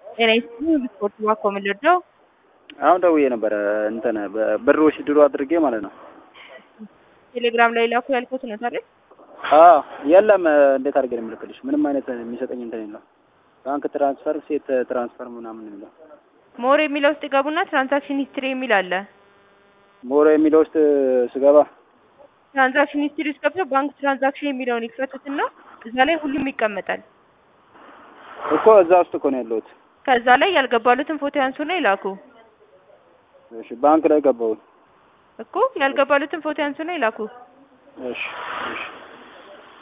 ጤና ይስጥልኝ ስፖርት ባኮ ምልርደው አሁን ደውዬ ነበረ እንትን ብር ውስድሮ አድርጌ ማለት ነው። ቴሌግራም ላይ ላኩ ያልኩት ነው ታዲያ አዎ የለም። እንዴት አድርጌ ነው የምልክልሽ? ምንም አይነት የሚሰጠኝ እንትን የለው። ባንክ ትራንስፈር፣ ሴት ትራንስፈር ምናምን የሚለው ሞር የሚለው ውስጥ ይገቡና ትራንዛክሽን ሂስትሪ የሚል አለ። ሞሮ የሚለው ውስጥ ስገባ ትራንዛክሽን ሂስትሪ ውስጥ ገብተው ባንክ ትራንዛክሽን የሚለውን ይክፈቱትና እዛ ላይ ሁሉም ይቀመጣል። እኮ እዛ ውስጥ እኮ ነው ያለሁት። ከዛ ላይ ያልገባሉትን ፎቶ ያንሱና ይላኩ እሺ ባንክ ላይ ገባሁት። እኮ ያልገባሉትን ፎቶ ያንሱና ይላኩ። እሺ እሺ